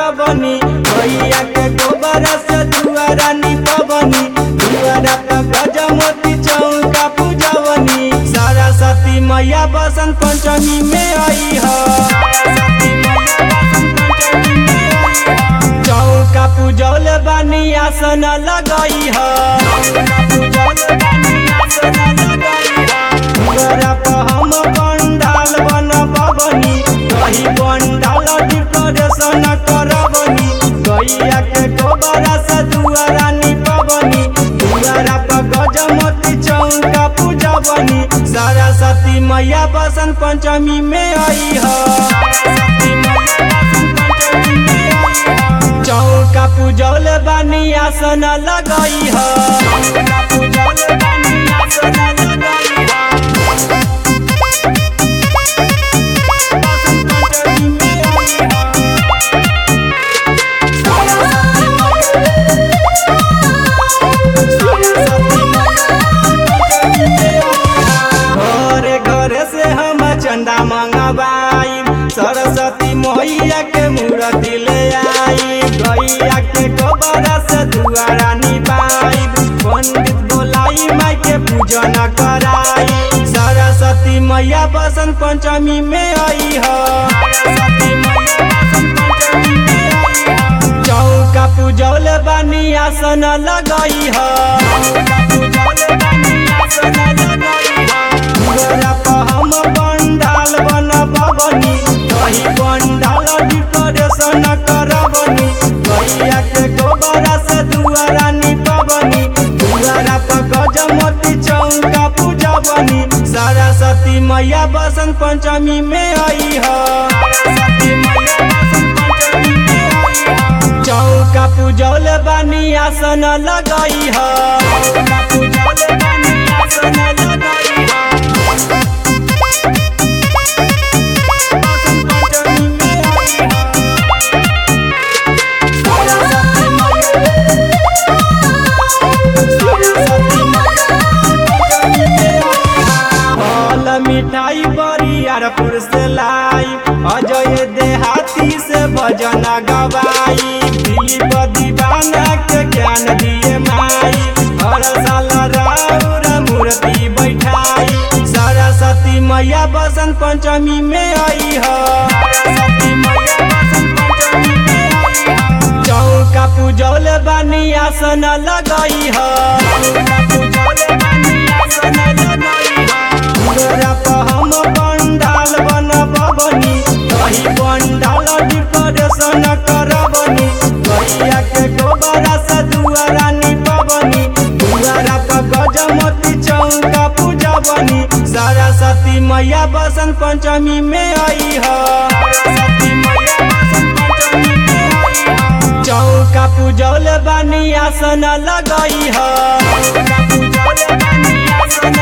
करबनी भैया के गोबर से दुआरा निपबनी दुआरा पर गजमोती चौका पूजवनी सरस्वती मैया बसंत पंचमी में आई ह चौका पूजौल बानी आसन लगई ह दुआरा पर हम पंडाल बनबनी कही पंडाल डेकोरेशन करबनी गैया के गोबरा से दुआरा निपबनी दुआरा पर गजमती चौका पूजबनी सरस्वती मैया बसंत पंचमी में आई ह चौका पूजौल बानी आसन लगई ह घरे घरे से हम चंदा मंगवाई सरस्वती मैया के मूर्ति ले आई गैया के गोबरा से दुआरा निपाई पंडित बोलाई माई के पूजन कराई सरस्वती मैया बसंत पंचमी में आई ह चौका पूजौल बानी आसन लगई ह दुआरा पर हम पंडाल बनबनी कही पंडाल डेकोरेशन करबनी गैया के गोबरा से दुआरा निपबनी दुआरा पर गजमती चौका पूजबनी सरस्वती मैया बसंत पंचमी में आई ह चौका पूजौल बानी आसन लगई ह फल मिठाई बरियारपुर से लाई अजय देहाती से भजन गवाई दिलीप दीवाना के ज्ञान दिए माई हर साल राउर मूर्ति बैठाई सरस्वती मैया बसंत पंचमी में आई ह चौका पूजौल बानी आसन लगई ह दुआरा पर हम पंडाल बनबनी कही पंडाल डेकोरेशन करबनी गैया के गोबरा से दुआरा निपबनी दुआरा पर गजमती चौका पूजबनी सरस्वती मैया बसंत पंचमी में आई ह चौका पूजौल बानी आसन लगई ह